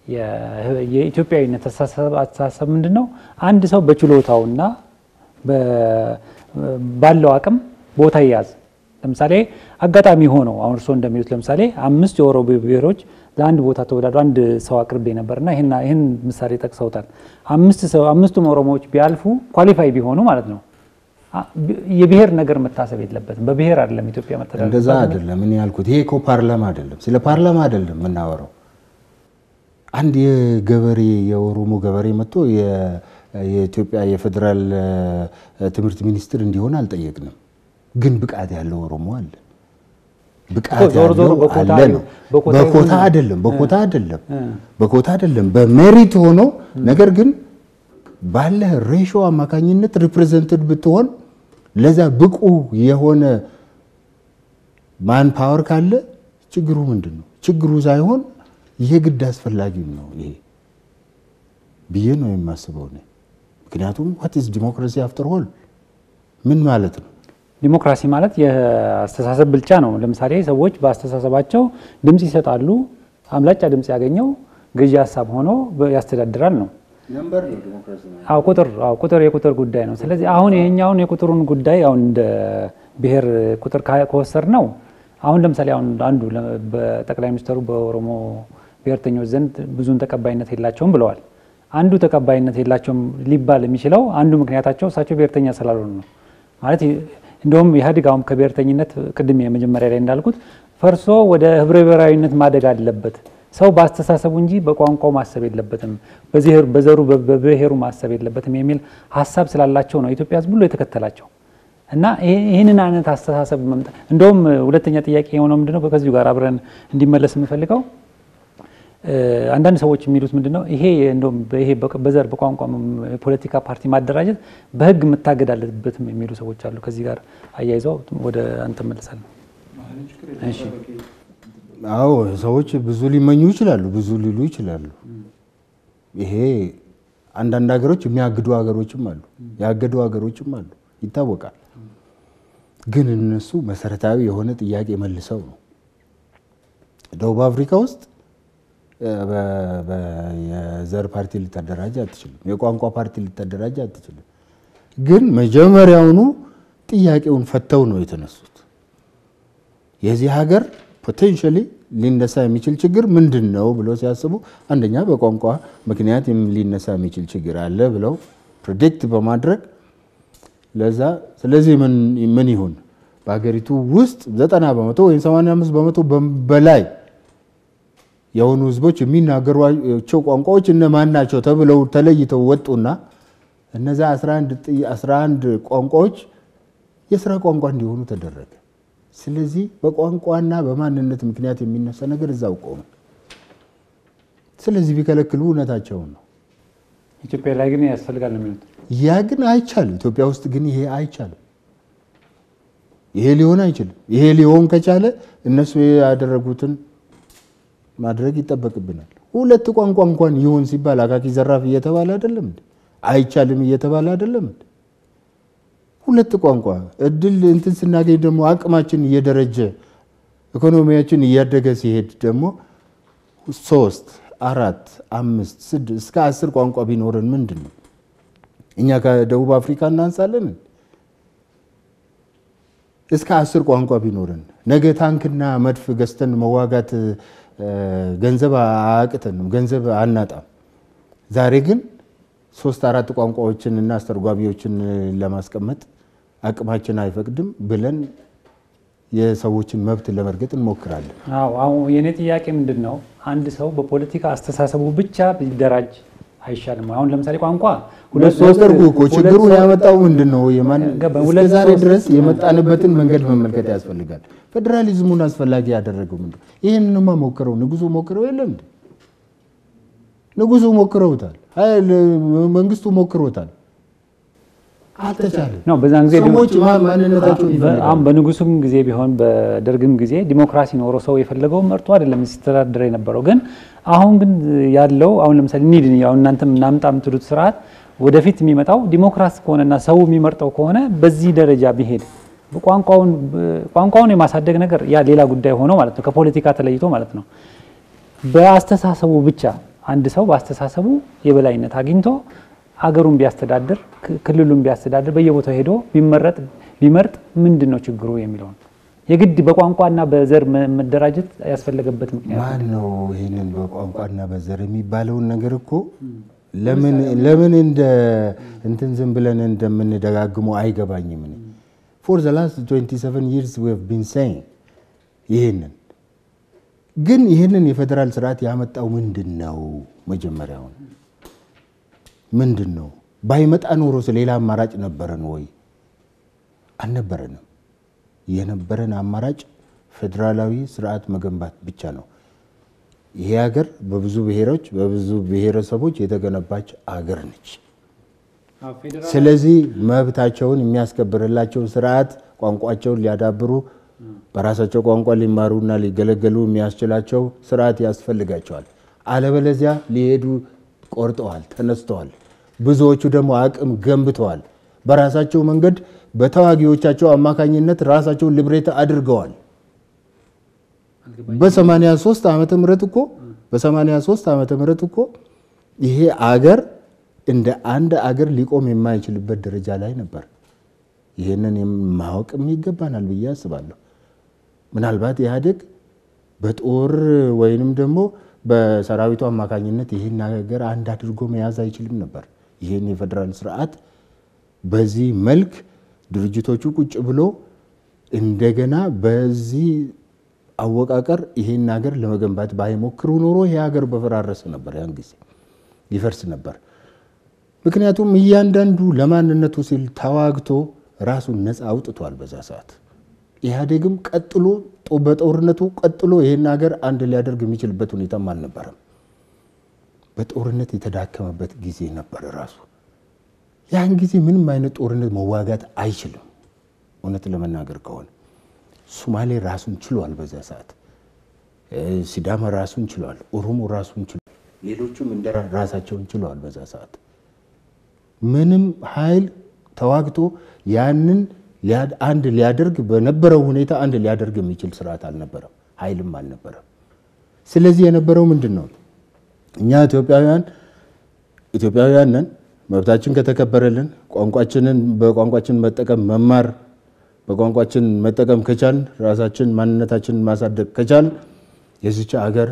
የኢትዮጵያዊነት አስተሳሰብ ምንድን ነው? አንድ ሰው በችሎታውና ባለው አቅም ቦታ ይያዝ። ለምሳሌ አጋጣሚ ሆነው አሁን እርስዎ እንደሚሉት ለምሳሌ አምስት የኦሮሞ ብሔሮች ለአንድ ቦታ ተወዳድሮ አንድ ሰው አቅርቤ ነበርና ይህን ምሳሌ ጠቅሰውታል። አምስቱም ኦሮሞዎች ቢያልፉ ኳሊፋይ ቢሆኑ ማለት ነው። የብሔር ነገር መታሰብ የለበትም። በብሔር አይደለም ኢትዮጵያ መተዳደር። እንደዛ አይደለም እኔ ያልኩት። ይሄ እኮ ፓርላማ አይደለም፣ ስለ ፓርላማ አይደለም የምናወራው። አንድ የገበሬ የኦሮሞ ገበሬ መጥቶ የኢትዮጵያ የፌዴራል ትምህርት ሚኒስትር እንዲሆን አልጠየቅንም። ግን ብቃት ያለው ኦሮሞ አለ። ብቃት ያለው አለ ነው። በኮታ አይደለም፣ በኮታ አይደለም፣ በኮታ አይደለም፣ በሜሪት ሆኖ ነገር ግን ባለ ሬሾ አማካኝነት ሪፕሬዘንትድ ብትሆን ለዛ ብቁ የሆነ ማን ፓወር ካለ ችግሩ ምንድን ነው? ችግሩ ሳይሆን የግድ አስፈላጊም ነው ይሄ ብዬ ነው የማስበው እኔ። ምክንያቱም ዋት ኢዝ ዲሞክራሲ አፍተር ሆል ምን ማለት ነው? ዲሞክራሲ ማለት የአስተሳሰብ ብልጫ ነው። ለምሳሌ ሰዎች በአስተሳሰባቸው ድምፅ ይሰጣሉ። አብላጫ ድምፅ ያገኘው ገዢ ሀሳብ ሆኖ ያስተዳድራል ነው። አዎ ቁጥር አዎ ቁጥር የቁጥር ጉዳይ ነው። ስለዚህ አሁን ይሄኛውን የቁጥሩን ጉዳይ አሁን እንደ ብሔር ቁጥር ከወሰድ ነው አሁን ለምሳሌ አሁን አንዱ በጠቅላይ ሚኒስትሩ በኦሮሞ ብሔርተኞች ዘንድ ብዙን ተቀባይነት የላቸውም ብለዋል። አንዱ ተቀባይነት የላቸውም ሊባል የሚችለው አንዱ ምክንያታቸው እሳቸው ብሔርተኛ ስላልሆኑ ነው ማለት እንደውም ኢህአዴግ አሁን ከብሔርተኝነት ቅድም የመጀመሪያ ላይ እንዳልኩት ፈርሶ ወደ ህብረ ብሔራዊነት ማደግ አለበት። ሰው በአስተሳሰቡ እንጂ በቋንቋው ማሰብ የለበትም፣ በዘሩ በብሔሩ ማሰብ የለበትም የሚል ሀሳብ ስላላቸው ነው ኢትዮጵያ ህዝብ ሁሉ የተከተላቸው እና ይህንን አይነት አስተሳሰብ መምጣት እንደውም ሁለተኛ ጥያቄ የሆነው ምንድነው ከዚሁ ጋር አብረን እንዲመለስ የምፈልገው አንዳንድ ሰዎች የሚሉት ምንድነው ይሄ እንደውም ይሄ በዘር በቋንቋ የፖለቲካ ፓርቲ ማደራጀት በህግ መታገድ አለበትም የሚሉ ሰዎች አሉ። ከዚህ ጋር አያይዘው ወደ አንተ መለሳለሁ። አዎ ሰዎች ብዙ ሊመኙ ይችላሉ፣ ብዙ ሊሉ ይችላሉ። ይሄ አንዳንድ ሀገሮች የሚያግዱ ሀገሮችም አሉ፣ ያገዱ ሀገሮችም አሉ፣ ይታወቃል። ግን እነሱ መሰረታዊ የሆነ ጥያቄ መልሰው ነው ደቡብ አፍሪካ ውስጥ የዘር ፓርቲ ልታደራጅ አትችልም። የቋንቋ ፓርቲ ልታደራጅ አትችልም። ግን መጀመሪያውኑ ጥያቄውን ፈተው ነው የተነሱት። የዚህ ሀገር ፖቴንሻሊ ሊነሳ የሚችል ችግር ምንድን ነው ብለው ሲያስቡ አንደኛ በቋንቋ ምክንያት ሊነሳ የሚችል ችግር አለ ብለው ፕሬዲክት በማድረግ ለዛ ስለዚህ ምን ይሁን በሀገሪቱ ውስጥ ዘጠና በመቶ ወይም 85 በመቶ በላይ የሆኑ ህዝቦች የሚናገሯቸው ቋንቋዎች እነማን ናቸው ተብለው ተለይተው ወጡና እነዛ 11 ቋንቋዎች የስራ ቋንቋ እንዲሆኑ ተደረገ። ስለዚህ በቋንቋና በማንነት ምክንያት የሚነሳ ነገር እዛው ቆመ። ስለዚህ ቢከለክሉ እውነታቸውን ነው። ኢትዮጵያ ላይ ግን ያስፈልጋል ነው የሚሉት። ያ ግን አይቻልም። ኢትዮጵያ ውስጥ ግን ይሄ አይቻልም። ይሄ ሊሆን አይችልም። ይሄ ሊሆን ከቻለ እነሱ ያደረጉትን ማድረግ ይጠበቅብናል። ሁለት ቋንቋ እንኳን ይሁን ሲባል አካኪ ዘራፍ እየተባለ አይደለም እንዴ? አይቻልም እየተባለ አይደለም እንዴ? ሁለት ቋንቋ እድል እንትን ስናገኝ ደግሞ አቅማችን እየደረጀ ኢኮኖሚያችን እያደገ ሲሄድ ደግሞ ሶስት፣ አራት፣ አምስት፣ ስድስት እስከ አስር ቋንቋ ቢኖረን ምንድን ነው እኛ ከደቡብ አፍሪካ እናንሳለን? እስከ አስር ቋንቋ ቢኖረን ነገ ታንክና መድፍ ገዝተን መዋጋት ገንዘብ አያቅተንም፣ ገንዘብ አናጣም። ዛሬ ግን ሶስት አራት ቋንቋዎችን እና አስተርጓሚዎችን ለማስቀመጥ አቅማችን አይፈቅድም ብለን የሰዎችን መብት ለመርገጥ እንሞክራለን። አዎ አሁን የእኔ ጥያቄ ምንድን ነው፣ አንድ ሰው በፖለቲካ አስተሳሰቡ ብቻ ቢደራጅ አይሻልም? አሁን ለምሳሌ ቋንቋ ሁለት ሶስት ሶስተርጉ እኮ ችግሩን ሁለት ያመጣው ምንድን ነው? የማን ገባ። እስከ ሁለት ዛሬ ሶስት- ድረስ የመጣንበትን መንገድ መመልከት ያስፈልጋል። ፌዴራሊዝሙን አስፈላጊ ያደረገው ምንድን ነው? ይህንንማ ሞክረው ንጉሱ ሞክረው የለም እንዴ? ንጉሱ ሞክረውታል። ኃይል መንግስቱ ሞክሮታል። አልተቻለም። ነው በዛን ጊዜ ሰዎች ማ- ማንነታቸውን ይፈልጋሉ። አሁን በንጉሱም ጊዜ ቢሆን በደርግም ጊዜ ዲሞክራሲ ኖሮ ሰው የፈለገውን መርጦ አይደለም ሲተዳደር የነበረው። ግን አሁን ግን ያለው አሁን ለምሳሌ ኒድ አሁን እናንተም እናምጣ የምትሉት ስርዓት ወደፊት የሚመጣው ዲሞክራሲ ከሆነና ሰው የሚመርጠው ከሆነ በዚህ ደረጃ ቢሄድ ቋንቋውን ቋንቋውን የማሳደግ ነገር ያ ሌላ ጉዳይ ሆኖ ማለት ነው ከፖለቲካ ተለይቶ ማለት ነው። በአስተሳሰቡ ብቻ አንድ ሰው በአስተሳሰቡ የበላይነት አግኝቶ አገሩን ቢያስተዳድር ክልሉን ቢያስተዳድር በየቦታው ሄዶ ቢመረጥ ቢመርጥ ምንድን ነው ችግሩ የሚለውን የግድ በቋንቋና በዘር መደራጀት ያስፈለገበት ምክንያት ማን ነው ይህንን በቋንቋና በዘር የሚባለውን ነገር እኮ ለምን ለምን እንደ እንትን ዝም ብለን እንደምንደጋግመው አይገባኝም። እኔ ፎር ዘ ላስት 27 ይርስ ዊ ሃቭ ቢን ሴይንግ ይህንን ግን ይህንን የፌዴራል ስርዓት ያመጣው ምንድን ነው? መጀመሪያውን ምንድን ነው? ባይመጣ ኖሮስ ሌላ አማራጭ ነበረን ወይ? አልነበረንም። የነበረን አማራጭ ፌዴራላዊ ስርዓት መገንባት ብቻ ነው። ይሄ ሀገር በብዙ ብሔሮች በብዙ ብሔረሰቦች የተገነባች አገር ነች። ስለዚህ መብታቸውን የሚያስከብርላቸው ስርዓት ቋንቋቸውን ሊያዳብሩ በራሳቸው ቋንቋ ሊማሩና ሊገለገሉ የሚያስችላቸው ስርዓት ያስፈልጋቸዋል። አለበለዚያ ሊሄዱ ቆርጠዋል፣ ተነስተዋል። ብዙዎቹ ደግሞ አቅም ገንብተዋል። በራሳቸው መንገድ በተዋጊዎቻቸው አማካኝነት ራሳቸውን ልብሬት አድርገዋል። በ83 ዓመተ ምህረት እኮ በ83 ዓመተ ምህረት እኮ ይሄ አገር እንደ አንድ አገር ሊቆም የማይችልበት ደረጃ ላይ ነበር። ይህንን ማወቅም ይገባናል ብዬ አስባለሁ። ምናልባት ኢህአዴግ በጦር ወይንም ደግሞ በሰራዊቱ አማካኝነት ይህን ሀገር አንድ አድርጎ መያዝ አይችልም ነበር። ይህን የፌዴራል ስርዓት በዚህ መልክ ድርጅቶቹ ቁጭ ብሎ እንደገና በዚህ አወቃቀር ይሄን ሀገር ለመገንባት ባይሞክሩ ኖሮ ይሄ ሀገር በፈራረሰ ነበር፣ ያን ጊዜ ይፈርስ ነበር። ምክንያቱም እያንዳንዱ ለማንነቱ ሲል ተዋግቶ ራሱን ነፃ አውጥቷል። በዛ ሰዓት ኢህአዴግም ቀጥሎ በጦርነቱ ቀጥሎ ይሄን ሀገር አንድ ሊያደርግ የሚችልበት ሁኔታም አልነበረም። በጦርነት የተዳከመበት ጊዜ ነበር ራሱ። ያን ጊዜ ምንም አይነት ጦርነት መዋጋት አይችልም። እውነት ለመናገር ከሆነ ሶማሌ ራሱን ችሏል። በዛ ሰዓት ሲዳማ ራሱን ችሏል። ኦሮሞ ራሱን ችሏል። ሌሎቹም እንደ ራሳቸውን ችለዋል። በዛ ሰዓት ምንም ኃይል ተዋግቶ ያንን አንድ ሊያደርግ በነበረው ሁኔታ አንድ ሊያደርግ የሚችል ስርዓት አልነበረም፣ ኃይልም አልነበረም። ስለዚህ የነበረው ምንድን ነው? እኛ ኢትዮጵያውያን ኢትዮጵያውያን ነን። መብታችን ከተከበረልን ቋንቋችንን በቋንቋችን መጠቀም መማር በቋንቋችን መጠቀም ከቻል ራሳችን ማንነታችንን ማሳደግ ከቻል የዚች አገር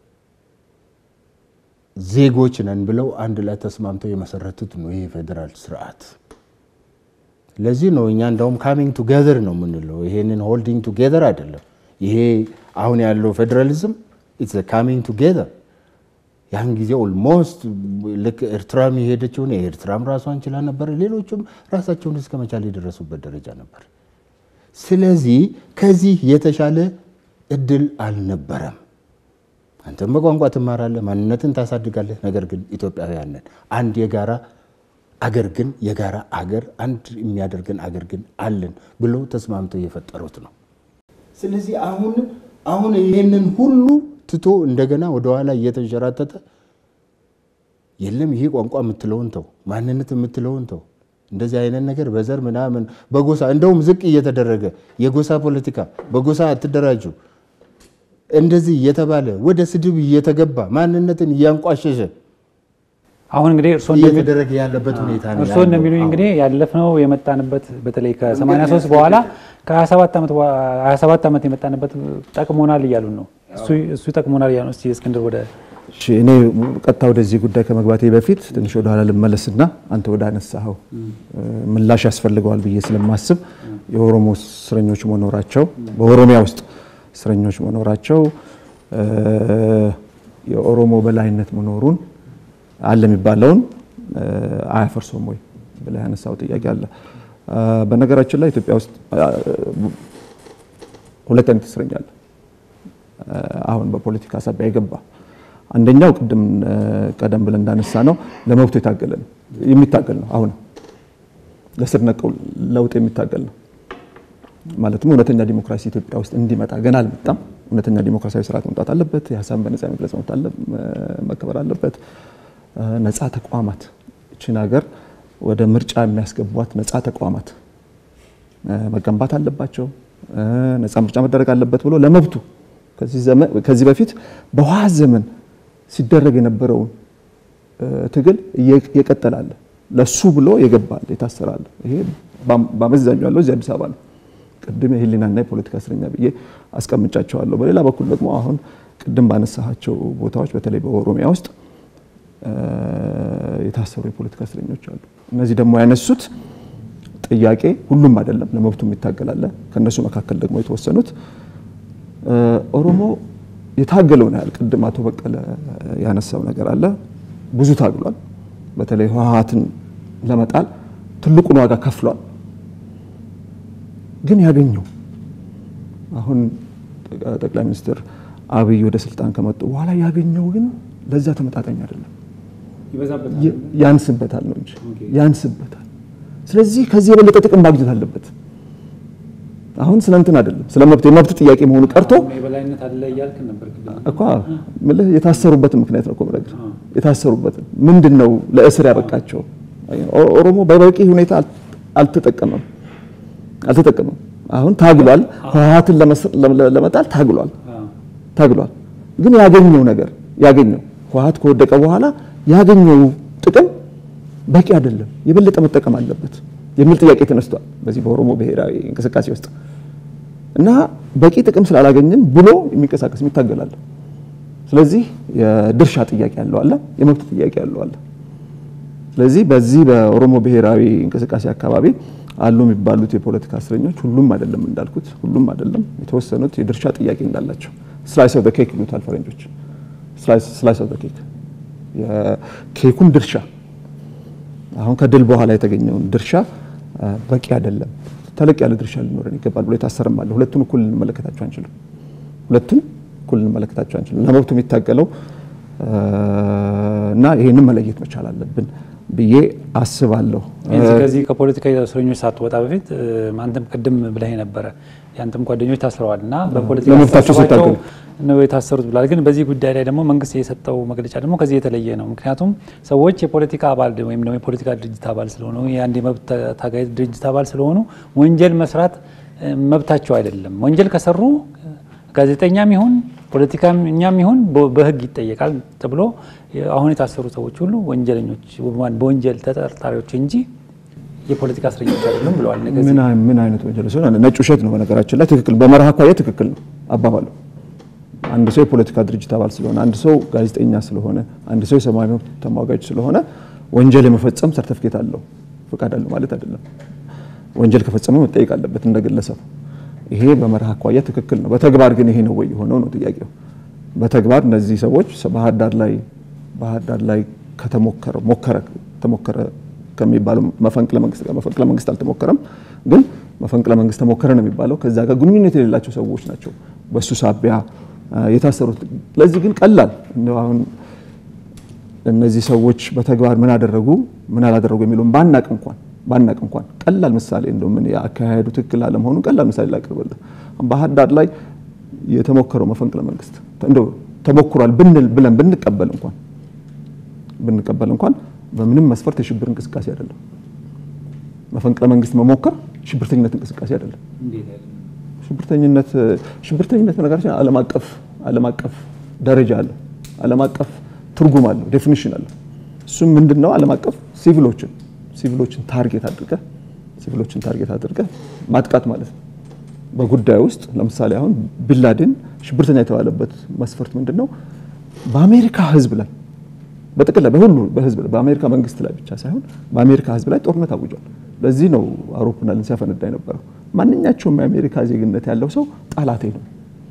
ዜጎች ነን ብለው አንድ ላይ ተስማምተው የመሰረቱት ነው ይሄ ፌዴራል ስርዓት። ለዚህ ነው እኛ እንደውም ካሚንግ ቱጌዘር ነው የምንለው። ይሄንን ሆልዲንግ ቱጌዘር አይደለም። ይሄ አሁን ያለው ፌዴራሊዝም ኢትስ ካሚንግ ቱጌዘር። ያን ጊዜ ኦልሞስት ልክ ኤርትራም የሄደችውን ኤርትራም ራሷን ችላ ነበር። ሌሎቹም ራሳቸውን እስከ መቻል የደረሱበት ደረጃ ነበር። ስለዚህ ከዚህ የተሻለ እድል አልነበረም። አንተም በቋንቋ ትማራለህ፣ ማንነትን ታሳድጋለህ። ነገር ግን ኢትዮጵያውያን ነን። አንድ የጋራ አገር ግን የጋራ አገር አንድ የሚያደርገን አገር ግን አለን ብሎ ተስማምተው የፈጠሩት ነው። ስለዚህ አሁን አሁን ይህንን ሁሉ ትቶ እንደገና ወደኋላ እየተንሸራተተ የለም ይሄ ቋንቋ የምትለውን ተው፣ ማንነት የምትለውን ተው፣ እንደዚህ አይነት ነገር በዘር ምናምን በጎሳ እንደውም ዝቅ እየተደረገ የጎሳ ፖለቲካ በጎሳ አትደራጁ እንደዚህ እየተባለ ወደ ስድብ እየተገባ ማንነትን እያንቋሸሸ አሁን እንግዲህ እርስዎ እየተደረገ ያለበት ሁኔታ ነው። እርስዎ እንደሚሉኝ እንግዲህ ያለፍነው የመጣንበት በተለይ ከ83 በኋላ ከ27 ዓመት የመጣንበት ጠቅሞናል እያሉን ነው። እሱ ጠቅሞናል እያሉ እስቲ እስክንድር ወደ እሺ እኔ ቀጥታ ወደዚህ ጉዳይ ከመግባቴ በፊት ትንሽ ወደ ኋላ ልመለስና አንተ ወደ አነሳኸው ምላሽ ያስፈልገዋል ብዬ ስለማስብ የኦሮሞ እስረኞች መኖራቸው በኦሮሚያ ውስጥ እስረኞች መኖራቸው የኦሮሞ በላይነት መኖሩን አለ የሚባለውን አያፈርሰውም ወይ ብለህ ያነሳው ጥያቄ አለ። በነገራችን ላይ ኢትዮጵያ ውስጥ ሁለት አይነት እስረኛ አለ። አሁን በፖለቲካ ሳቢያ የገባ አንደኛው ቅድም ቀደም ብለን እንዳነሳ ነው ለመብቱ የታገለ ነው የሚታገል ነው። አሁን ለስር ነቀል ለውጥ የሚታገል ነው። ማለትም እውነተኛ ዲሞክራሲ ኢትዮጵያ ውስጥ እንዲመጣ ገና አልመጣም። እውነተኛ ዲሞክራሲያዊ ስርዓት መምጣት አለበት። የሀሳብን በነጻ መግለጽ መከበር አለበት። ነጻ ተቋማት እችን ሀገር ወደ ምርጫ የሚያስገቧት ነጻ ተቋማት መገንባት አለባቸው። ነጻ ምርጫ መደረግ አለበት ብሎ ለመብቱ ከዚህ በፊት በህወሓት ዘመን ሲደረግ የነበረውን ትግል የቀጠላለ ለሱ ብሎ የገባል የታሰራለ። ይሄ በአመዛኙ ያለው እዚህ አዲስ አበባ ነው። ቅድም የህሊናና የፖለቲካ እስረኛ ብዬ አስቀምጫቸዋለሁ። በሌላ በኩል ደግሞ አሁን ቅድም ባነሳቸው ቦታዎች በተለይ በኦሮሚያ ውስጥ የታሰሩ የፖለቲካ እስረኞች አሉ። እነዚህ ደግሞ ያነሱት ጥያቄ ሁሉም አይደለም፣ ለመብቱ የሚታገላለ ከእነሱ መካከል ደግሞ የተወሰኑት ኦሮሞ የታገለውን ያህል ቅድም አቶ በቀለ ያነሳው ነገር አለ። ብዙ ታግሏል። በተለይ ህወሓትን ለመጣል ትልቁን ዋጋ ከፍሏል። ግን ያገኘው አሁን ጠቅላይ ሚኒስትር አብይ ወደ ስልጣን ከመጡ በኋላ ያገኘው ግን ለዛ ተመጣጣኝ አይደለም። ያንስበታል ነው እንጂ ያንስበታል። ስለዚህ ከዚህ የበለጠ ጥቅም ማግኘት አለበት። አሁን ስለ እንትን አይደለም ስለ መብት የመብት ጥያቄ መሆኑ ቀርቶ እኮ ምልህ የታሰሩበትን ምክንያት ነው እኮ የምነግርህ። የታሰሩበትን ምንድን ነው ለእስር ያበቃቸው? ኦሮሞ በበቂ ሁኔታ አልተጠቀመም አልተጠቀመም። አሁን ታግሏል። ህወሓትን ለመጣል ታግሏል ታግሏል። ግን ያገኘው ነገር ያገኘው ህወሓት ከወደቀ በኋላ ያገኘው ጥቅም በቂ አይደለም፣ የበለጠ መጠቀም አለበት የሚል ጥያቄ ተነስቷል በዚህ በኦሮሞ ብሔራዊ እንቅስቃሴ ውስጥ እና በቂ ጥቅም ስላላገኘን ብሎ የሚንቀሳቀስ የሚታገላል። ስለዚህ የድርሻ ጥያቄ ያለው አለ፣ የመብት ጥያቄ ያለው አለ። ስለዚህ በዚህ በኦሮሞ ብሔራዊ እንቅስቃሴ አካባቢ አሉ የሚባሉት የፖለቲካ እስረኞች ሁሉም አይደለም እንዳልኩት፣ ሁሉም አይደለም። የተወሰኑት የድርሻ ጥያቄ እንዳላቸው ስላይስ ኦፍ ኬክ ይሉታል ፈረንጆች። ስላይስ ኦፍ ኬክ የኬኩን ድርሻ አሁን ከድል በኋላ የተገኘውን ድርሻ በቂ አይደለም፣ ተለቅ ያለ ድርሻ ሊኖረን ይገባል ብሎ የታሰርም አለ። ሁለቱን እኩል ልንመለከታቸው አንችልም። ሁለቱን እኩል ልንመለከታቸው አንችልም። ለመብቱ የሚታገለው እና ይህንን መለየት መቻል አለብን ብዬ አስባለሁ። ከዚህ ከፖለቲካ እስረኞች ሳትወጣ በፊት አንተም ቅድም ብለህ ነበረ ያንተም ጓደኞች ታስረዋል እና በፖለቲካ ለመብታቸው ሲታገሉ ነው የታሰሩት ብላል። ግን በዚህ ጉዳይ ላይ ደግሞ መንግስት የሰጠው መግለጫ ደግሞ ከዚህ የተለየ ነው። ምክንያቱም ሰዎች የፖለቲካ አባል ወይም ደግሞ የፖለቲካ ድርጅት አባል ስለሆኑ የአንድ የመብት ታጋይ ድርጅት አባል ስለሆኑ ወንጀል መስራት መብታቸው አይደለም። ወንጀል ከሰሩ ጋዜጠኛም ይሁን ፖለቲከኛም ይሁን በህግ ይጠየቃል ተብሎ አሁን የታሰሩ ሰዎች ሁሉ ወንጀለኞች በወንጀል ተጠርጣሪዎች እንጂ የፖለቲካ እስረኞች አይደሉም ብለዋል። ምን አይነት ወንጀል ሲሆን ነጭ ውሸት ነው። በነገራችን ላይ ትክክል በመርህ አኳያ ትክክል ነው አባባሉ። አንድ ሰው የፖለቲካ ድርጅት አባል ስለሆነ፣ አንድ ሰው ጋዜጠኛ ስለሆነ፣ አንድ ሰው የሰብአዊ መብት ተሟጋጅ ስለሆነ ወንጀል የመፈጸም ሰርተፍኬት አለው ፈቃድ አለው ማለት አይደለም። ወንጀል ከፈጸመ መጠየቅ አለበት እንደ ግለሰብ። ይሄ በመርህ አኳያ ትክክል ነው። በተግባር ግን ይሄ ነው ወይ የሆነው ነው ጥያቄው። በተግባር እነዚህ ሰዎች ባህር ዳር ላይ ባህር ዳር ላይ ከተሞከረ ሞከረ ተሞከረ ከሚባለው መፈንቅለ መንግስት ጋር መፈንቅለ መንግስት አልተሞከረም፣ ግን መፈንቅለ መንግስት ተሞከረ ነው የሚባለው። ከዛ ጋር ግንኙነት የሌላቸው ሰዎች ናቸው በሱ ሳቢያ የታሰሩት። ለዚህ ግን ቀላል አሁን እነዚህ ሰዎች በተግባር ምን አደረጉ ምን አላደረጉ የሚለውን ባናቅ እንኳን ባናቅ እንኳን ቀላል ምሳሌ እንደው ምን ያካሄዱ ትክክል አለመሆኑ ቀላል ምሳሌ ላቅርብልህ። ባህር ዳር ላይ የተሞከረው መፈንቅለ መንግስት እንደው ተሞክሯል ብንል ብለን ብንቀበል እንኳን ብንቀበል እንኳን በምንም መስፈርት የሽብር እንቅስቃሴ አይደለም። መፈንቅለ መንግስት መሞከር ሽብርተኝነት እንቅስቃሴ አይደለም። ሽብርተኝነት ሽብርተኝነት በነገራችን ዓለም አቀፍ ዓለም አቀፍ ደረጃ አለው። ዓለም አቀፍ ትርጉም አለው፣ ዴፊኒሽን አለው። እሱም ምንድነው? ዓለም አቀፍ ሲቪሎችን ሲቪሎችን ታርጌት አድርገህ ሲቪሎችን ታርጌት አድርገህ ማጥቃት ማለት ነው። በጉዳይ ውስጥ ለምሳሌ አሁን ቢንላዴን ሽብርተኛ የተባለበት መስፈርት ምንድነው? በአሜሪካ ህዝብ ላይ በጥቅል ላይ በሁሉ በህዝብ ላይ በአሜሪካ መንግስት ላይ ብቻ ሳይሆን በአሜሪካ ህዝብ ላይ ጦርነት አውጇል። ለዚህ ነው አውሮፕላንን ሲያፈነዳ የነበረው። ማንኛቸውም የአሜሪካ ዜግነት ያለው ሰው ጠላቴ ነው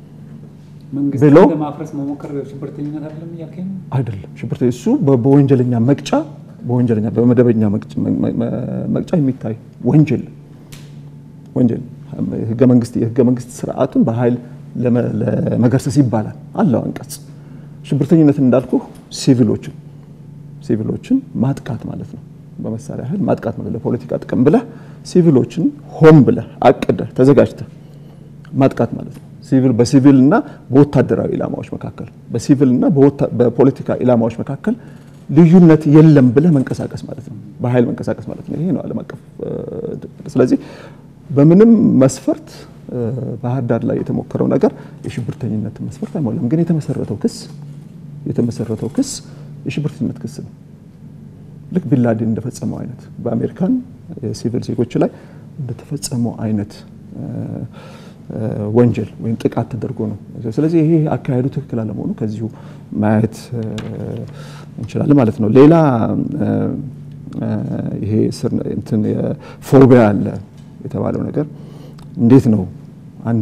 ብሎ ለማፍረስ መሞከር ሽብርተኝነት አይደለም እያልከኝ ነው? አይደለም። ሽብርተ እሱ በወንጀለኛ መቅጫ በወንጀለኛ በመደበኛ መቅጫ የሚታይ ወንጀል ወንጀል ህገ መንግስት የህገ መንግስት ስርዓቱን በኃይል ለመገርሰስ ይባላል አለው አንቀጽ። ሽብርተኝነትን እንዳልኩ ሲቪሎችን ሲቪሎችን ማጥቃት ማለት ነው። በመሳሪያ ኃይል ማጥቃት ማለት ለፖለቲካ ጥቅም ብለህ ሲቪሎችን ሆን ብለህ አቅደህ ተዘጋጅተህ ማጥቃት ማለት ነው። ሲቪል በሲቪል እና በወታደራዊ ኢላማዎች መካከል በሲቪል እና በፖለቲካ ኢላማዎች መካከል ልዩነት የለም ብለህ መንቀሳቀስ ማለት ነው። በኃይል መንቀሳቀስ ማለት ነው። ይሄ ነው ዓለም አቀፍ። ስለዚህ በምንም መስፈርት ባህር ዳር ላይ የተሞከረው ነገር የሽብርተኝነትን መስፈርት አይሞላም። ግን የተመሰረተው ክስ የተመሰረተው ክስ የሽብርተኝነት ክስ ነው። ልክ ቢንላዴን እንደፈጸመው አይነት በአሜሪካን የሲቪል ዜጎች ላይ እንደተፈጸመው አይነት ወንጀል ወይም ጥቃት ተደርጎ ነው። ስለዚህ ይሄ አካሄዱ ትክክል አለመሆኑ ከዚሁ ማየት እንችላለን ማለት ነው። ሌላ ይሄ እንትን ፎቢያ አለ የተባለው ነገር እንዴት ነው አንዱ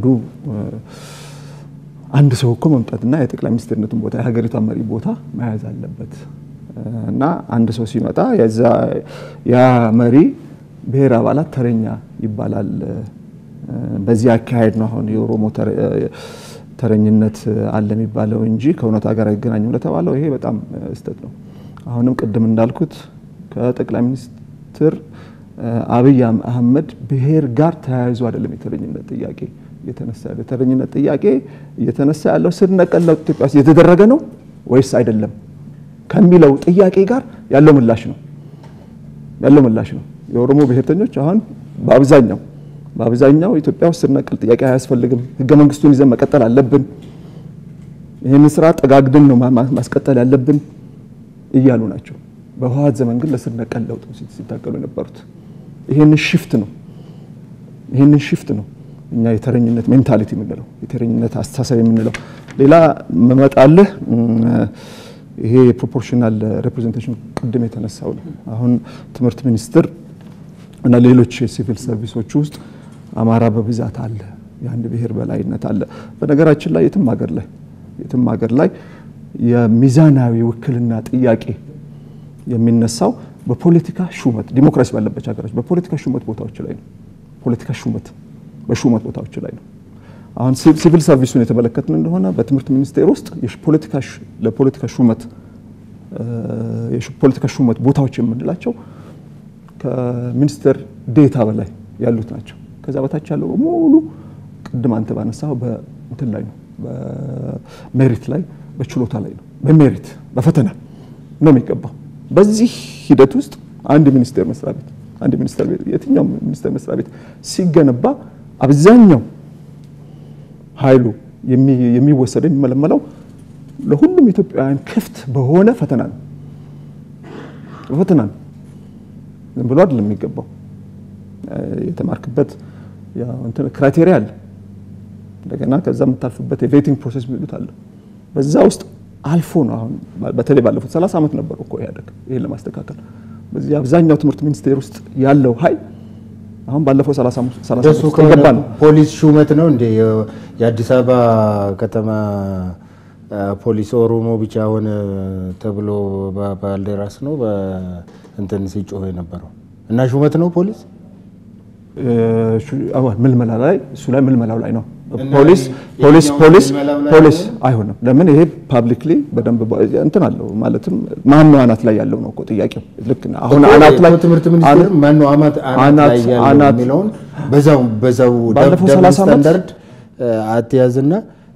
አንድ ሰው እኮ መምጣትና የጠቅላይ ሚኒስትርነቱን ቦታ የሀገሪቷን መሪ ቦታ መያዝ አለበት እና አንድ ሰው ሲመጣ ያ መሪ ብሔር አባላት ተረኛ ይባላል። በዚህ አካሄድ ነው አሁን የኦሮሞ ተረኝነት አለ የሚባለው እንጂ ከእውነታ ጋር አይገናኝም ለተባለው ይሄ በጣም ስህተት ነው። አሁንም ቅድም እንዳልኩት ከጠቅላይ ሚኒስትር አብይ አህመድ ብሔር ጋር ተያይዞ አይደለም የተረኝነት ጥያቄ እየተነሳ ያለው። የተረኝነት ጥያቄ እየተነሳ ያለው ስር ነቀል ለውጥ ኢትዮጵያ ውስጥ የተደረገ ነው ወይስ አይደለም ከሚለው ጥያቄ ጋር ያለው ምላሽ ነው ያለው ምላሽ ነው። የኦሮሞ ብሔርተኞች አሁን በአብዛኛው በአብዛኛው ኢትዮጵያ ውስጥ ስር ነቀል ጥያቄ አያስፈልግም፣ ህገ መንግስቱን ይዘን መቀጠል አለብን፣ ይህንን ስራ ጠጋግድን ነው ማስቀጠል ያለብን እያሉ ናቸው። በህወሓት ዘመን ግን ለስር ነቀል ለውጥ ሲታገሉ የነበሩት ይህንን ሽፍት ነው ይህንን ሽፍት ነው እኛ የተረኝነት ሜንታሊቲ የምንለው የተረኝነት አስተሳሰብ የምንለው። ሌላ መመጣልህ ይሄ የፕሮፖርሽናል ሬፕሬዘንቴሽን ቅድም የተነሳው ነው። አሁን ትምህርት ሚኒስቴር እና ሌሎች የሲቪል ሰርቪሶች ውስጥ አማራ በብዛት አለ፣ የአንድ ብሔር በላይነት አለ። በነገራችን ላይ የትም ሀገር ላይ የትም ሀገር ላይ የሚዛናዊ ውክልና ጥያቄ የሚነሳው በፖለቲካ ሹመት ዲሞክራሲ ባለበት ሀገሮች በፖለቲካ ሹመት ቦታዎች ላይ ነው። ፖለቲካ ሹመት በሹመት ቦታዎች ላይ ነው። አሁን ሲቪል ሰርቪሱን የተመለከትን እንደሆነ በትምህርት ሚኒስቴር ውስጥ ለፖለቲካ ሹመት የፖለቲካ ሹመት ቦታዎች የምንላቸው ከሚኒስትር ዴታ በላይ ያሉት ናቸው። ከዛ በታች ያለው በሙሉ ቅድም አንተ ባነሳው በእንትን ላይ ነው፣ በሜሪት ላይ በችሎታ ላይ ነው። በሜሪት በፈተና ነው የሚገባው። በዚህ ሂደት ውስጥ አንድ ሚኒስቴር መስሪያ ቤት አንድ ሚኒስቴር ቤት የትኛውም ሚኒስቴር መስሪያ ቤት ሲገነባ አብዛኛው ኃይሉ የሚወሰደው የሚመለመለው ለሁሉም ኢትዮጵያውያን ክፍት በሆነ ፈተና ነው። ፈተና ነው። ዝም ብሎ አይደለም የሚገባው። የተማርክበት ክራይቴሪያ አለ። እንደገና ከዛ የምታልፍበት የቬቲንግ ፕሮሴስ የሚሉት አለ። በዛ ውስጥ አልፎ ነው አሁን በተለይ ባለፉት 30 ዓመት ነበሩ እኮ ኢህአዴግ ይሄን ለማስተካከል በዚህ አብዛኛው ትምህርት ሚኒስቴር ውስጥ ያለው ኃይል አሁን ባለፈው 30 ዓመት እሱ ከሆነ ፖሊስ ሹመት ነው እንዴ? የአዲስ አበባ ከተማ ፖሊስ ኦሮሞ ብቻ ሆነ ተብሎ ባልደራስ ነው እንትን ሲጮህ የነበረው እና ሹመት ነው ፖሊስ ምልመላ ላይ እሱ ላይ ምልመላው ላይ ነው ፖሊስ ፖሊስ ፖሊስ ፖሊስ አይሆንም። ለምን ይሄ ፓብሊክሊ በደንብ እንትን አለው ማለትም ማን ነው አናት ላይ ያለው ነው እኮ ጥያቄው። ልክ ነው። አሁን አናት ላይ ትምህርት ሚኒስቴር ማን ነው አናት ላይ ያለው የሚለውን በዛው በዛው ባለፈው 30 ዓመት ስታንዳርድ አትያዝና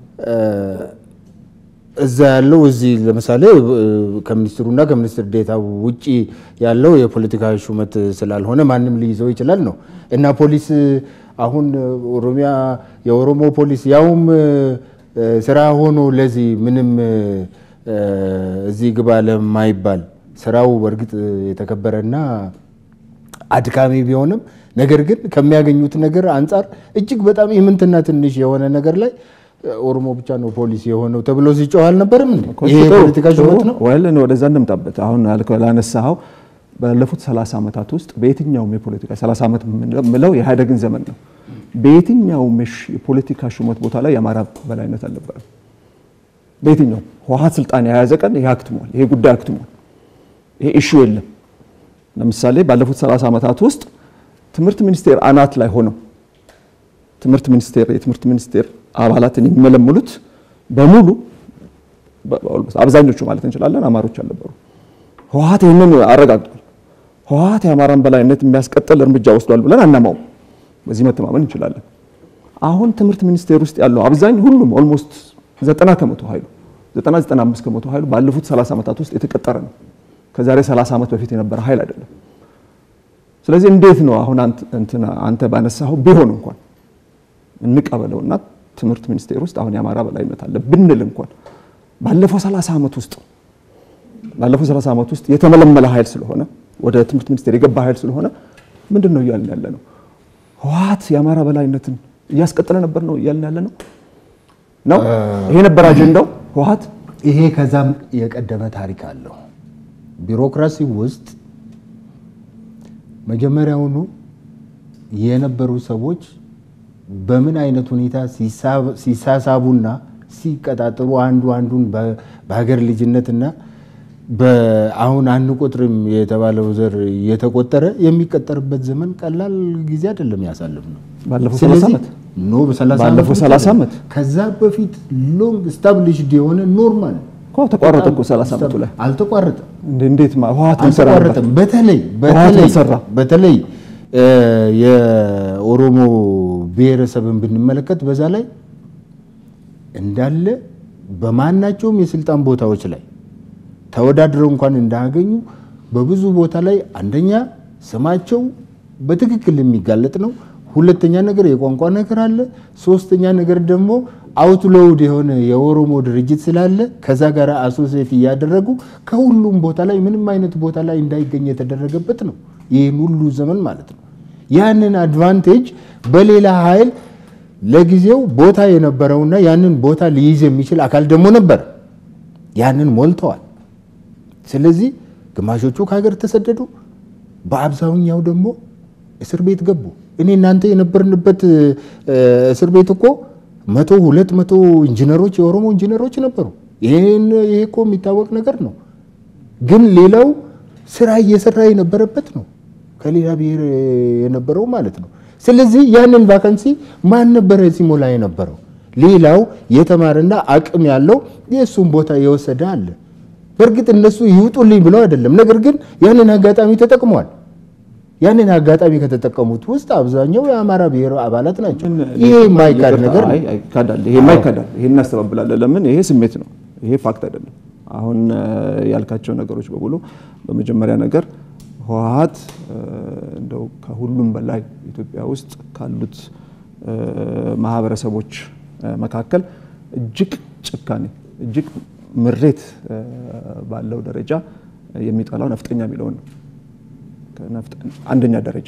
እዛ ያለው እዚህ ለምሳሌ ከሚኒስትሩና ከሚኒስትር ዴታ ውጪ ያለው የፖለቲካ ሹመት ስላልሆነ ማንም ሊይዘው ይችላል ነው እና ፖሊስ አሁን ኦሮሚያ የኦሮሞ ፖሊስ ያውም ስራ ሆኖ ለዚህ ምንም እዚህ ግባ ለማይባል ስራው በእርግጥ የተከበረና አድካሚ ቢሆንም ነገር ግን ከሚያገኙት ነገር አንጻር እጅግ በጣም የምንትና ትንሽ የሆነ ነገር ላይ ኦሮሞ ብቻ ነው ፖሊስ የሆነው ተብሎ ሲጮህ አልነበርም? ይሄ የፖለቲካ ሹመት ነው ወል ወደዛ እንምጣበት። አሁን ላነሳኸው ባለፉት 30 ዓመታት ውስጥ በየትኛውም የፖለቲካ 30 ዓመት የምለው የኢህአዴግን ዘመን ነው። በየትኛውም የፖለቲካ ሹመት ቦታ ላይ የአማራ በላይነት አልነበረም። በየትኛውም ህወሓት ስልጣን የያዘ ቀን ይሄ አክትሟል፣ ይሄ ጉዳይ አክትሟል፣ ይሄ ኢሹ የለም። ለምሳሌ ባለፉት 30 ዓመታት ውስጥ ትምህርት ሚኒስቴር አናት ላይ ሆነው ትምህርት ሚኒስቴር የትምህርት ሚኒስቴር አባላትን የሚመለምሉት በሙሉ አብዛኞቹ ማለት እንችላለን አማሮች አልነበሩ። ህወሓት ይህንን አረጋግጧል። ህወሓት የአማራን በላይነት የሚያስቀጥል እርምጃ ወስዷል ብለን አናማውም። በዚህ መተማመን እንችላለን። አሁን ትምህርት ሚኒስቴር ውስጥ ያለው አብዛኝ ሁሉም ኦልሞስት ዘጠና ከመቶ ኃይሉ ዘጠና ዘጠና አምስት ከመቶ ኃይሉ ባለፉት 30 ዓመታት ውስጥ የተቀጠረ ነው። ከዛሬ 30 ዓመት በፊት የነበረ ኃይል አይደለም። ስለዚህ እንዴት ነው አሁን አንተ ባነሳኸው ቢሆን እንኳን እንቀበለውና ትምህርት ሚኒስቴር ውስጥ አሁን የአማራ በላይነት አለ ብንል እንኳን ባለፈው 30 ዓመት ውስጥ ባለፈው 30 ዓመት ውስጥ የተመለመለ ኃይል ስለሆነ ወደ ትምህርት ሚኒስቴር የገባ ኃይል ስለሆነ ምንድን ነው እያልን ያለ ነው? ህወሓት የአማራ በላይነትን እያስቀጠለ ነበር ነው እያልን ያለ ነው ነው ይሄ ነበር አጀንዳው ህወሓት ይሄ ከዛም የቀደመ ታሪክ አለው። ቢሮክራሲ ውስጥ መጀመሪያውኑ የነበሩ ሰዎች በምን አይነት ሁኔታ ሲሳሳቡና ሲቀጣጠሩ አንዱ አንዱን በሀገር ልጅነትና አሁን አንቆጥርም የተባለው ዘር እየተቆጠረ የሚቀጠርበት ዘመን ቀላል ጊዜ አይደለም ያሳልፍ ነው። ባለፈው 30 ስለዚህ ዓመት ኖ በሰላሳ ባለፈው ዓመት 30 ዓመት ከዛ በፊት ሎንግ ስታብሊሽድ የሆነ ኖርማል እኮ ተቋረጠ እኮ 30 ዓመቱ ላይ አልተቋረጠም እንዴ- እንዴት ማ- ህወሓት ምን ሰራ ነበር? አልተቋረጠም። በተለይ ህወሓት በተለይ ምን ሰራ? በተለይ እ የኦሮሞ ብሔረሰብን ብንመለከት በዛ ላይ እንዳለ በማናቸውም የስልጣን ቦታዎች ላይ ተወዳድረው እንኳን እንዳያገኙ በብዙ ቦታ ላይ አንደኛ ስማቸው በትክክል የሚጋለጥ ነው። ሁለተኛ ነገር የቋንቋ ነገር አለ። ሶስተኛ ነገር ደግሞ አውትሎውድ የሆነ የኦሮሞ ድርጅት ስላለ ከዛ ጋር አሶሴት እያደረጉ ከሁሉም ቦታ ላይ ምንም አይነት ቦታ ላይ እንዳይገኝ የተደረገበት ነው። ይህን ሁሉ ዘመን ማለት ነው። ያንን አድቫንቴጅ በሌላ ኃይል ለጊዜው ቦታ የነበረውና ያንን ቦታ ሊይዝ የሚችል አካል ደግሞ ነበር። ያንን ሞልተዋል። ስለዚህ ግማሾቹ ከሀገር ተሰደዱ፣ በአብዛኛው ደግሞ እስር ቤት ገቡ። እኔ እናንተ የነበርንበት እ፣ እስር ቤት እኮ መቶ ሁለት መቶ ኢንጂነሮች የኦሮሞ ኢንጂነሮች ነበሩ። ይሄን ይሄ እኮ የሚታወቅ ነገር ነው። ግን ሌላው ስራ እየሰራ የነበረበት ነው፣ ከሌላ ብሔር የነበረው ማለት ነው። ስለዚህ ያንን ቫካንሲ ማን ነበረ ሲሞላ የነበረው? ሌላው የተማረና አቅም ያለው የእሱን ቦታ የወሰደ አለ። በእርግጥ እነሱ ይውጡልኝ ብለው አይደለም፣ ነገር ግን ያንን አጋጣሚ ተጠቅመዋል። ያንን አጋጣሚ ከተጠቀሙት ውስጥ አብዛኛው የአማራ ብሔር አባላት ናቸው። ይሄ የማይካድ ነገር ነው። አይ፣ አይ፣ ይካዳል። ይሄ የማይካዳል። ይሄን እናስተባብላለን። ለምን? ይሄ ስሜት ነው። ይሄ ፋክት አይደለም። አሁን እ፣ ያልካቸው ነገሮች በሙሉ በመጀመሪያ ነገር ህወሓት እ፣ እንደው ከሁሉም በላይ ኢትዮጵያ ውስጥ ካሉት እ፣ ማህበረሰቦች እ፣ መካከል እጅግ ጭካኔ፣ እጅግ ምሬት እ፣ ባለው ደረጃ የሚጠላው ነፍጠኛ የሚለውን ነው። ከነፍጥ- አንደኛ ደረጃ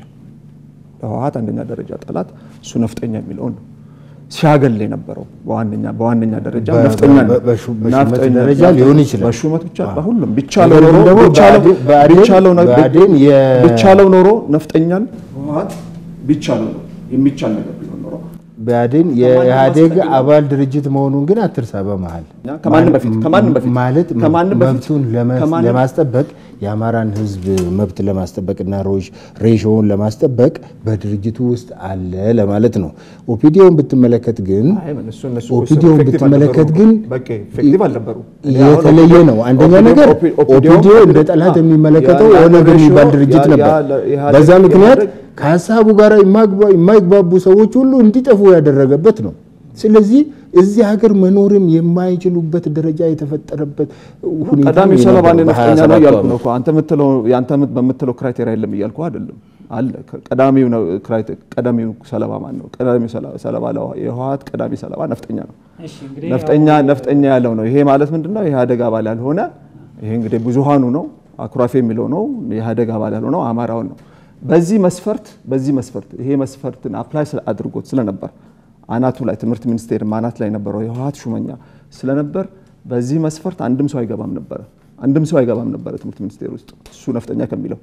በህወሓት አንደኛ ደረጃ ጠላት እሱ ነፍጠኛ የሚለውን ነው ሲያገል የነበረው በዋነኛ በዋነኛ ደረጃ በ- ነፍጠኛ ነው። በ- በሹመት ነፍጠኛ- ደረጃ ሊሆን ይችላል። በሹመት ብቻ በሁሉም ቢቻለው ነገር ኖሮ ግን ደግሞ ቢቻለው- ብአዴን- ብአዴን- ቢቻለው ነ- ብአዴን የ- ቢቻለው ኖሮ ነፍጠኛን ህወሓት ቢቻለው ነው የሚቻል ነገር ቢሆን ኖሮ ብአዴን የኢህአዴግ አባል ድርጅት መሆኑን ግን አትርሳ። በመሀል እኛ ከማንም በፊት ከማንም በፊት ማለት ከማንም በፊት መብቱን ለመ- ከማንም- ለማስጠበቅ የአማራን ህዝብ መብት ለማስጠበቅና ሮሽ ሬሾውን ለማስጠበቅ በድርጅቱ ውስጥ አለ ለማለት ነው። ኦፒዲዮን ብትመለከት ግን አይ፣ ምን እሱ እነሱ ኦፒዲዮን effective ብትመለከት አልነበሩም። ግን በቃ effective አልነበሩም። እኔ አሁን የተለየ ነው። አንደኛ ኦፒዲዮ- ነገር ኦፒ- ኦፒዲዮ- ኦፒዲዮ እንደ ጠላት አ- የሚመለከተው ያ- ያ ኦነግ ሬሾ- የሚባል ድርጅት ያ- ነበር። ያ- ኢህአዴግ- በዛ ምክንያት ኢህአዴግ- ከሀሳቡ ጋር የማግባ- የማይግባቡ ሰዎች ሁሉ እንዲጠፉ ያደረገበት ነው። ስለዚህ እዚህ ሀገር መኖርም የማይችሉበት ደረጃ የተፈጠረበት ሁኔታ ቀዳሚው ነው ሰለባ የነበረው ነፍጠኛ ነው በ27 እያልኩ ዓመት። ነው እኮ አንተ የምትለው ያንተ ምት- በምትለው ክራይቴሪያ የለም እያልኩ አይደለም። አለ ቀዳሚው ነው ክራይቴ- ቀዳሚው ሰለባ ማን ነው? ቀዳሚው ሰለ- ሰለባ ለ- የህወሓት ቀዳሚ ሰለባ ነፍጠኛ ነው። ነፍጠኛ ነፍጠኛ ያለው ነው። ይሄ ማለት ምንድነው? የኢህአዴግ አባል ያልሆነ ይሄ እንግዲህ ብዙሃኑ ነው አኩራፊ የሚለው ነው። የኢህአዴግ አባል ያልሆነው አማራውን ነው። በዚህ መስፈርት በዚህ መስፈርት ይሄ መስፈርትን አፕላይ አድርጎት ስለነበር አናቱ ላይ ትምህርት ሚኒስቴር አናት ላይ ነበረው የህወሓት ሹመኛ ስለነበር በዚህ መስፈርት አንድም ሰው አይገባም ነበረ። አንድም ሰው አይገባም ነበረ ትምህርት ሚኒስቴር ውስጥ እሱ ነፍጠኛ ከሚለው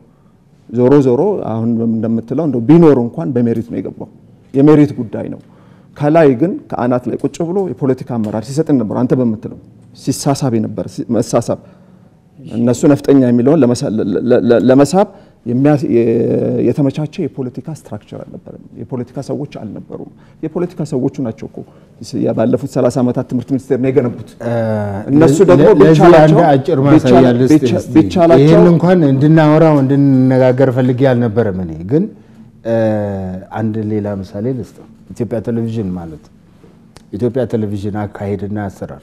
ዞሮ ዞሮ አሁን እንደምትለው እንደው ቢኖር እንኳን በሜሪት ነው የገባው። የሜሪት ጉዳይ ነው። ከላይ ግን ከአናት ላይ ቁጭ ብሎ የፖለቲካ አመራር ሲሰጥን ነበር። አንተ በምትለው ሲሳሳብ ነበር መሳሳብ እነሱ ነፍጠኛ የሚለውን ለመሳ- ለ- ለ- ለመሳብ የሚያ- የ- የተመቻቸ የፖለቲካ ስትራክቸር አልነበረም። የፖለቲካ ሰዎች አልነበሩም። የፖለቲካ ሰዎቹ ናቸው እኮ ባለፉት 30 ዓመታት ትምህርት ሚኒስቴር ነው የገነቡት። እነሱ ደግሞ ለ- ለዚህ ቢቻላቸው- አንድ አጭር ማሳያ ቢቻላ- ልስጥ ቢቻ- እስቲ። ቢቻላቸው- ይህን እንኳን እንድናወራው እንድንነጋገር ፈልጌ አልነበረም። እኔ ግን እ፣ አንድ ሌላ ምሳሌ ልስጥ። ኢትዮጵያ ቴሌቪዥን ማለት ኢትዮጵያ ቴሌቪዥን አካሄድና አሰራር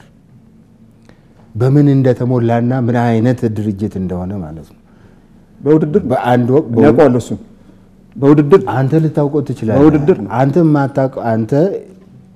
በምን እንደተሞላና ምን አይነት ድርጅት እንደሆነ ማለት ነው። በውድድር በአንድ ወቅት እኔ አውቀዋለሁ እሱን በውድድር አንተ ልታውቀው ትችላለህ። በውድድር ነው። አንተ የማታውቀው አንተ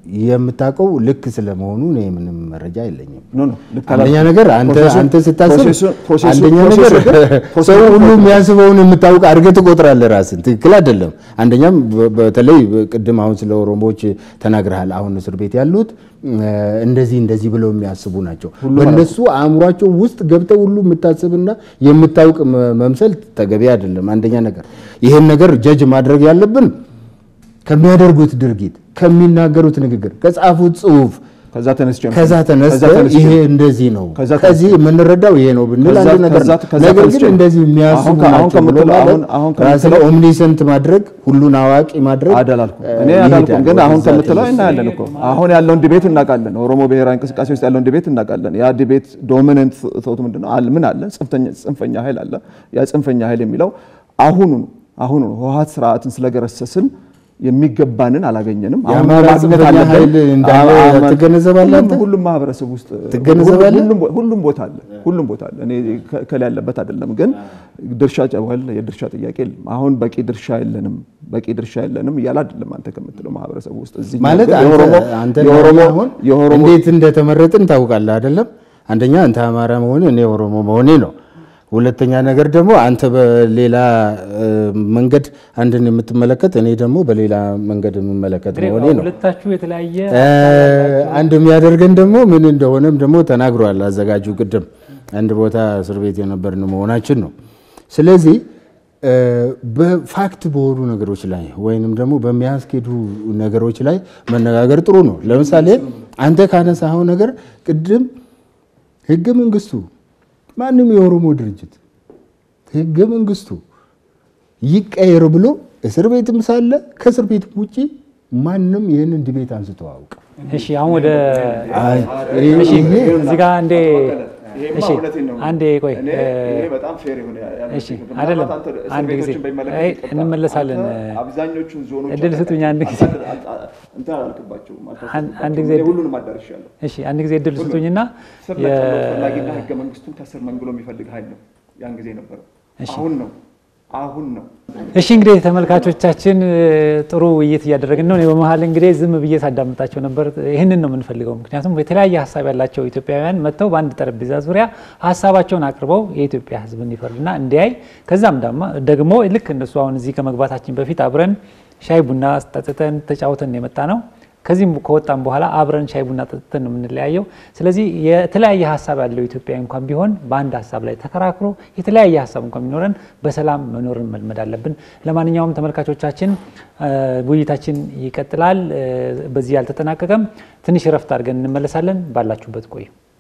የምታውቀው ልክ ስለመሆኑ እኔ ምንም መረጃ የለኝም። ኖ ኖ ልክ አንደኛ አላልኩም። ነገር አንተ ፕሮሴሱ- አንተ ስታስብ ፕሮሴሱ- ፕሮሴሱ- አንደኛ ፕሮሴሱ ነገር ግን- ሰው ሁሉ የሚያስበውን የምታውቅ አድርገህ ትቆጥራለህ ራስን። ትክክል አይደለም። አንደኛም በ- በተለይ ቅድም አሁን ስለ ኦሮሞዎች ተናግረሃል። አሁን እስር ቤት ያሉት እ፣ እንደዚህ እንደዚህ ብለው የሚያስቡ ናቸው። በእነሱ አእምሯቸው ውስጥ ገብተው ሁሉ የምታስብና የምታውቅ መ- መምሰል ተገቢ አይደለም። አንደኛ ነገር ይሄን ነገር ጀጅ ማድረግ ያለብን ከሚያደርጉት ድርጊት፣ ከሚናገሩት ንግግር፣ ከጻፉት ጽሁፍ ከዛ ተነስቼ ነው። ከዛ ተነስተ ተነስቼ ይሄ ነው። እንደዚህ ነው ከዛ ከዚህ የምንረዳው ይሄ ነው ብንል ከዛ- አንድ ነገር ነው። ከዛ- ከዛ ነገር ተነስቼ ግን ነው። እንደዚህ የሚያስቡ አሁን ከ- አሁን ናቸው ብሎ ከምትለው- ማለት አሁን- አሁን ራስን ከምትለው- ኦምኒሰንት ማድረግ ሁሉን አዋቂ ማድረግ አዳላልኩም እኔ እ, አዳልኩም፣ ይሄዳል ግን አሁን ወደዛ ከምትለው ትንሽ። እናያለን እኮ አሁን ያለውን ዲቤት እናውቃለን። ኦሮሞ ብሔራዊ እንቅስቃሴ ውስጥ ያለውን ዲቤት እናውቃለን። ያ ዲቤት ዶሚነንት ቶት ምንድነው? አለ ምን አለ? ጽንፈኛ- ጽንፈኛ ኃይል አለ። ያ ጽንፈኛ ኃይል የሚለው አሁኑ አሁኑ ህወሓት ስርዓትን ስለገረሰስን የሚገባንን አላገኘንም። አሁን የአማራ ማግኘት ጽንፈኛ አለብን። ኃይል እንዳለ አማ- ትገነዘባለህ ሁሉም- አንተ? ሁሉም ማህበረሰብ ውስጥ ትገነዘባለህ? ሁሉም ቦ- ሁሉም ቦታ አለ። ሁሉም ቦታ አለ። እኔ ከ- ከላ ያለበት አይደለም፣ ግን ድርሻ ጨዋል የድርሻ ጥያቄ የለም። አሁን በቂ ድርሻ የለንም፣ በቂ ድርሻ የለንም እያለ አይደለም አንተ ከምትለው ማህበረሰብ ውስጥ እዚህ ማለት ግን አንተ የኦሮሞ- አንተ የኦሮሞ አሁን የኦሮሞ እንዴት እንደተመረጥን ታውቃለህ አይደለም? አንደኛ አንተ አማራ መሆኔ እኔ ኦሮሞ መሆኔ ነው። ሁለተኛ ነገር ደግሞ አንተ በሌላ እ, መንገድ አንድን የምትመለከት እኔ ደግሞ በሌላ መንገድ የምመለከት መሆኔ ነው። ሁለታችሁ የተለያየ እ, አንድ የሚያደርገን ደግሞ ምን እንደሆነም ደግሞ ተናግሯል አዘጋጁ ቅድም አንድ ቦታ እስር ቤት የነበርን መሆናችን ነው። ስለዚህ እ, በፋክት በሆኑ ነገሮች ላይ ወይንም ደግሞ በሚያስኬዱ ነገሮች ላይ መነጋገር ጥሩ ነው። ለምሳሌ አንተ ካነሳኸው ነገር ቅድም ህገ መንግስቱ ማንም የኦሮሞ ድርጅት ህገ መንግስቱ ይቀየር ብሎ እስር ቤትም ሳለ ከእስር ቤት ውጪ ማንም ይህንን ዲቤት አንስቶ አውቅ እሺ አሁን ወደ አይ፣ እሺ ይሄ እዚህ ጋር አንዴ እሺ አንዴ ቆይ እ፣ በጣም ፌር የሆነ እሺ አይደለም አንድ ጊዜ አይ እንመለሳለን አብዛኞቹን ዞኖች እድል ስጡኝ አንድ ጊዜ እንትን አላልክባቸውም አን- አንድ ጊዜ እድል- ሁሉንም አዳርሻለሁ። እሺ አንድ ጊዜ እድል ስጡኝና ስር ነቀለው ፈላጊና ህገ መንግስቱን ከስር መንግሎ የሚፈልግ ኃይል ነው ያን ጊዜ ነበረው። አሁን ነው አሁን ነው እሺ እንግዲህ ተመልካቾቻችን እ፣ ጥሩ ውይይት እያደረግን ነው። እኔ በመሀል እንግዲህ ዝም ብዬ ሳዳምጣቸው ነበር። ይህንን ነው የምንፈልገው። ምክንያቱም የተለያየ ሀሳብ ያላቸው ኢትዮጵያውያን መጥተው በአንድ ጠረጴዛ ዙሪያ ሀሳባቸውን አቅርበው የኢትዮጵያ ሕዝብ እንዲፈርድና እንዲያይ ከዛም ዳማ ደግሞ ልክ እነሱ አሁን እዚህ ከመግባታችን በፊት አብረን ሻይ ቡና ጠጥተን ተጫውተን የመጣ ነው። ከዚህም ከወጣም በኋላ አብረን ሻይ ቡና ጠጥተን ነው የምንለያየው። ስለዚህ የተለያየ ሀሳብ ያለው ኢትዮጵያዊ እንኳን ቢሆን በአንድ ሀሳብ ላይ ተከራክሮ የተለያየ ሀሳብ እንኳን ቢኖረን በሰላም መኖርን መልመድ አለብን። ለማንኛውም ተመልካቾቻችን እ፣ ውይይታችን ይቀጥላል። እ፣ በዚህ አልተጠናቀቀም። ትንሽ እረፍት አድርገን እንመለሳለን። ባላችሁበት ቆዩ።